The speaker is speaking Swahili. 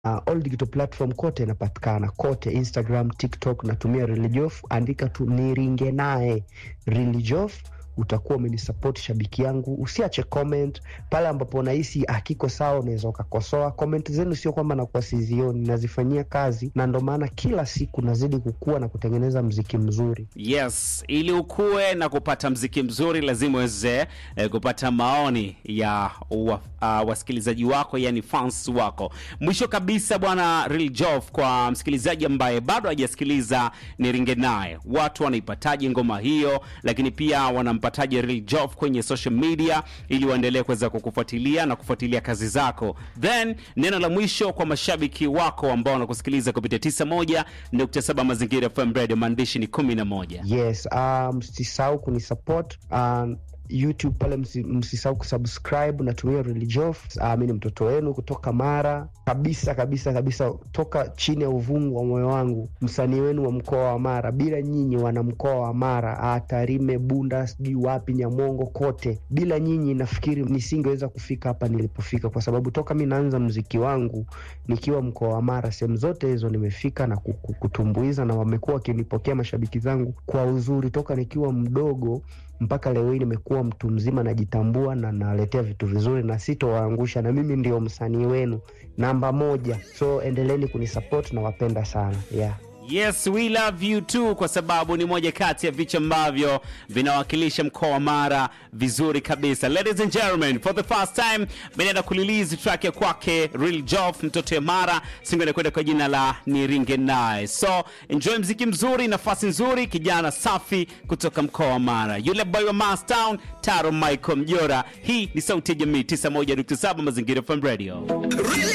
Uh, all digital platform kote inapatikana kote, Instagram, TikTok, natumia Religiof. Andika tu niringe naye Religiof, utakuwa umenisupport shabiki yangu. Usiache comment pale ambapo unahisi akiko sawa, unaweza ukakosoa. Comment zenu sio kwamba nakuwa sizioni, nazifanyia kazi, na ndo maana kila siku nazidi kukua na kutengeneza mziki mzuri. Yes, ili ukue na kupata mziki mzuri lazima uweze eh, kupata maoni ya wa, uh, wasikilizaji wako, yani fans wako. Mwisho kabisa, bwana Real Jof, kwa msikilizaji ambaye bado hajasikiliza niringe naye, watu wanaipataje ngoma hiyo, lakini pia wanampataje Real Jof kwenye social media ili waendelee kuweza kukufuatilia na kufuatilia kazi zako. Then neno la mwisho kwa mashabiki wako ambao wanakusikiliza kupitia 91.7 Mazingira FM Radio, maandishi ni 11. Yes, uh, msisahau kunisupport uh, YouTube pale, msi- msisahau kusubscribe. Natumia Religiof. Uh, mi ni mtoto wenu kutoka Mara kabisa kabisa kabisa, toka chini ya uvungu wa moyo wangu, msanii wenu wa mkoa wa Mara. Bila nyinyi wana mkoa wa Mara, uh, Tarime, Bunda, sijui wapi, Nyamongo, kote, bila nyinyi nafikiri nisingeweza kufika hapa nilipofika, kwa sababu toka mi naanza mziki wangu nikiwa mkoa wa Mara, sehemu zote hizo nimefika na ku- ku- kutumbuiza, na wamekuwa wakinipokea mashabiki zangu kwa uzuri toka nikiwa mdogo mpaka leo hii nimekuwa mtu mzima, najitambua na naletea vitu vizuri na sitowaangusha, na mimi ndio msanii wenu namba moja, so endeleeni kunisupport, nawapenda sana yeah. Yes, we love you too, kwa sababu ni moja kati ya vichwa ambavyo vinawakilisha mkoa wa Mara vizuri kabisa. Ladies and gentlemen, for the first time menaenda kulilizi track ya kwake Real Jof, mtoto ya Mara, singo inakwenda kwa jina la Niringe Naye. So enjoy mziki mzuri, nafasi nzuri, kijana safi kutoka mkoa wa Mara, yule boy wa Mastown, Taro Michael Mjora. Hii ni sauti ya jamii 91.7 Mazingira FM Radio. Real